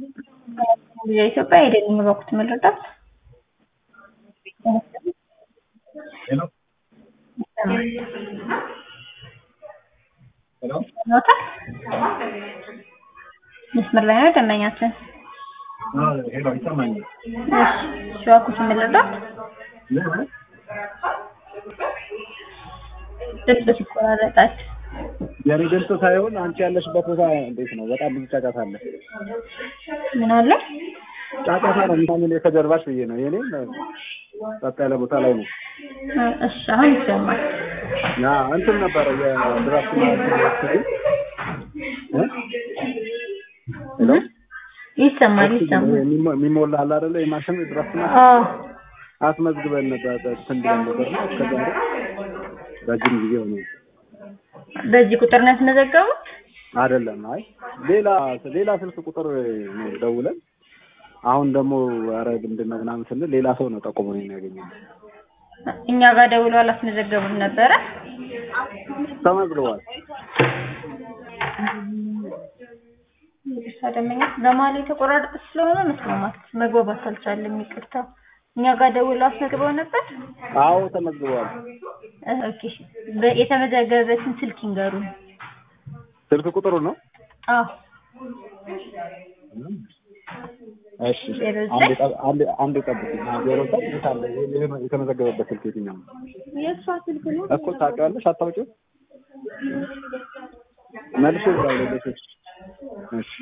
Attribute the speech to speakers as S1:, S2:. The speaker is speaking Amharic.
S1: የኢትዮጵያ የደን በኩት መረዳት
S2: ሄሎ ሄሎ
S1: ኖታል መስመር ላይ ነው ደንበኛችን።
S2: ሄሎ ይሰማኛል።
S1: እሺ ሸዋኩት መረዳት ድምፅ ሲቆራረጣል።
S2: የኔ ድምፅ ሳይሆን አንቺ ያለሽበት ቦታ እንዴት ነው? በጣም ብዙ ጫጫታ አለ።
S1: ምን አለ?
S2: ጫጫታ ነው ምናምን ከጀርባሽ ብዬ ነው። የኔ ጸጥ ያለ ቦታ ላይ ነው።
S1: እሺ አሁን ይሰማል።
S2: ያ እንትን ነበረ የድራፍት ማሽን ሄሎ
S1: ይሰማል ይሰማል።
S2: የሚሞላ አለ አይደለ? የማሽን ድራፍት ማሽን
S1: አዎ
S2: አስመዝግበን ነበር እንትን ብለን ነበር ነው እስከዛሬ ረጅም ጊዜ ሆነ።
S1: በዚህ ቁጥር ነው ያስመዘገቡት?
S2: አይደለም። አይ ሌላ ሌላ ስልክ ቁጥር ነው ደውለን አሁን ደግሞ ኧረ ምንድን ነው ምናምን ስንል ሌላ ሰው ነው ጠቁሞ ነው የሚያገኘው።
S1: እኛ ጋር ደውሎ አላስመዘገቡም ነበረ።
S2: ተመዝግቧል።
S1: ደንበኛ በመሀል የተቆራረጠ ስለሆነ መስማማት መግባባት አልቻለም። ይቅርታ። እኛ ጋር ደውሎ አስመዝግበው ነበር።
S2: አዎ ተመዝግቧል።
S1: ኦኬ። በ- የተመዘገበበትን ስልክ ይንገሩን።
S2: ስልክ ቁጥሩ ነው።
S1: አዎ
S2: እሺ
S1: ዜሮ
S2: አንድ
S1: ዘጠኝ
S2: ጠብ- አንድ አንድ ጠብቂኝ። አዎ፣ ዜሮ ዘጠኝ የት አለ? የ- የተመዘገበበት ስልክ የትኛው ነው?
S1: የእሷ ስልክ ነው።
S2: እኮ ታውቂዋለሽ? አታውቂውም? መልሼ እደውላለሁ። እሺ